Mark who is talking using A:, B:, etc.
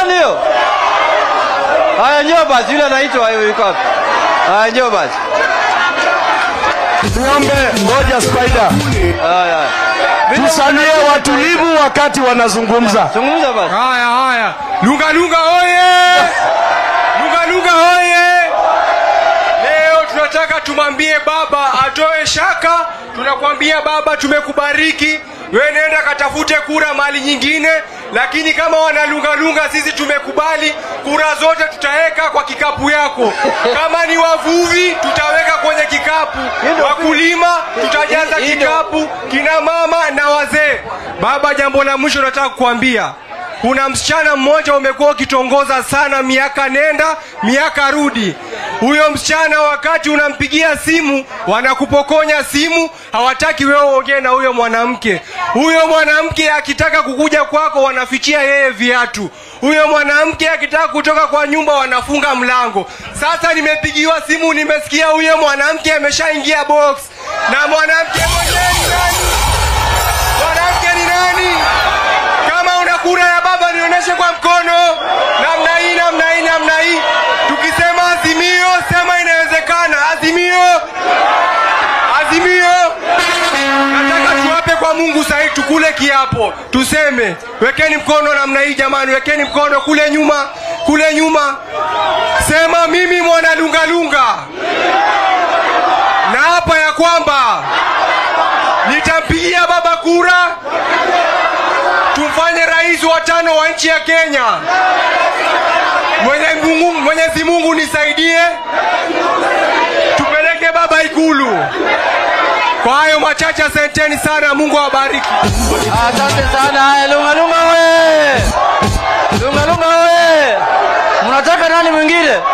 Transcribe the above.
A: Nani hiyo? Haya, njoo basi, yule anaitwa yuko wapi? Haya, njoo basi.
B: Ng'ombe, ngoja Spider,
A: Haya, haya.
B: tusalie watulivu wakati wanazungumza.
A: Zungumza basi.
C: Haya haya, Lunga Lunga oye! Lunga Lunga oye! Leo tunataka tumwambie baba atoe shaka. Tunakwambia baba, tumekubariki wewe, nenda katafute kura mali nyingine, lakini kama wanalungalunga, sisi tumekubali kura zote tutaweka kwa kikapu yako. Kama ni wavuvi, tutaweka kwenye kikapu, wakulima tutajaza kikapu, kina mama na wazee. Baba, jambo la mwisho nataka kukuambia kuna msichana mmoja umekuwa ukitongoza sana, miaka nenda miaka rudi. Huyo msichana wakati unampigia simu, wanakupokonya simu, hawataki wewe uongee na huyo mwanamke. Huyo mwanamke akitaka kukuja kwako, wanafichia yeye viatu. Huyo mwanamke akitaka kutoka kwa nyumba, wanafunga mlango. Sasa nimepigiwa simu, nimesikia huyo mwanamke ameshaingia box, na mwanamke mwenyewe ni nani? Mwanamke ni nani? Kama una kura ya baba nionyeshe kwa mkono, namna hii, namna hii, namna hii. Tukisema azimio, sema inawezekana. Azimio, azimio. Nataka tuwape kwa Mungu sahii, tukule kiapo, tuseme wekeni mkono namna hii, jamani, wekeni mkono kule nyuma, kule nyuma. Sema mimi mwana lungalunga, na hapa ya kwamba nitampigia baba kura tumfanye rais wa tano wa nchi ya Kenya. Mwenye Mungu, Mwenyezi Mungu nisaidie, tupeleke baba Ikulu. Kwa hayo machache, asanteni sana, Mungu awabariki.
A: Asante sana. Haya, Lunga Lunga we! Lunga Lunga we! Mnataka nani mwingine?